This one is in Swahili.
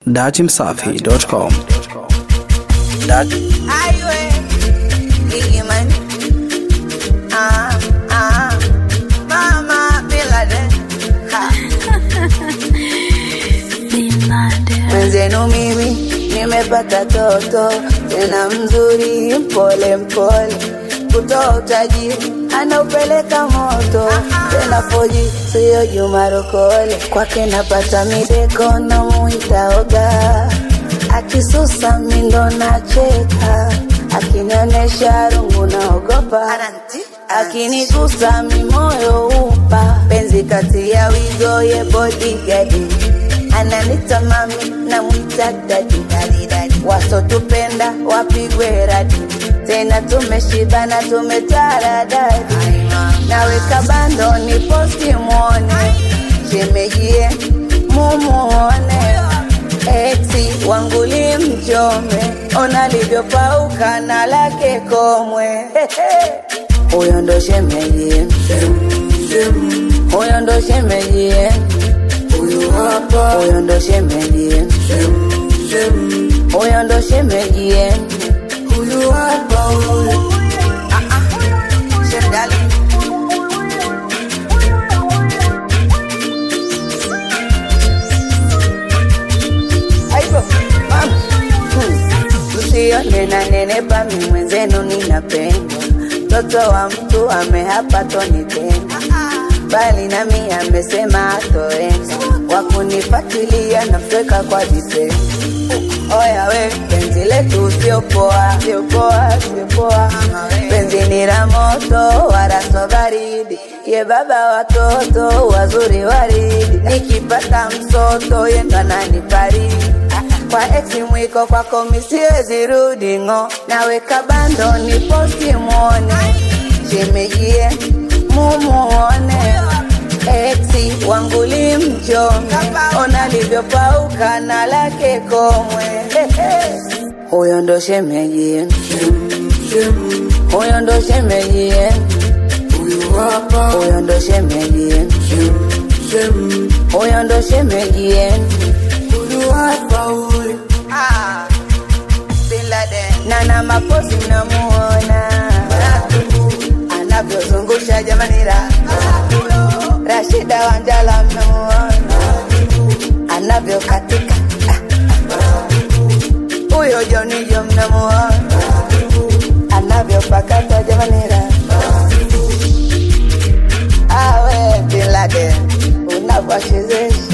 Datimsafi.com. Highway, Biggie man. Ah, ah, Mama Bin Laden. Ha. Mwenzenu mimi nimepata toto tena mzuri, mpole mpole, kutoa utajiri anaupeleka moto tena foji, siyo Juma Rokole. Kwake napata mideko na muita oga, akisusa mindo nacheka, akinionyesha rungu naogopa, akinigusa mimoyo upa, penzi kati ya wigo ye bodigadi ananita mami na mwita dadi wasotupenda wapigwe radi tena tumeshibana tumetaradadi naweka bando ni posti mwone shemejie mumuone eti wanguli mchome ona livyopauka na lake komwe huyo ndo shemejie huyo ndo shemejie huyu hapa, huyo ndo shemeji, huyo ndo shemeji, huyu hapa, huyu Ah, ah. Shemdali. Aibo, mama. Hmm. Msione na nenepa, mi mwenzenu ninapendwa, mtoto wa mtu amehapa tonitenda bali nami amesema atoenda wakunipatilia nafeka kwa vitendo. Oya we, penzi letu sio poa, sio poa, sio poa. Penzi ni la moto wala so baridi, ye baba watoto wazuri waridi. Nikipata msoto ye ndo ananifariji kwa ex mwiko kwako misiwezi rudi ng'o, naweka bando ni posti mwone shemejie mumuone Exi wangu limchome, ona livyopauka na lake komwe. Huyo ndo shemeji, huyo ndo shemeji, huyo ndo shemeji, huyo ndo shemeji. Ah, Bin Laden. Nana maposi mnamuona anavyozungusha jamani ra Rashida Wanjala mnamuona anavyokatika Ah. huyo Jonijo mnamuona anavyopakata jamani ra awe Bin Laden unavyochezesha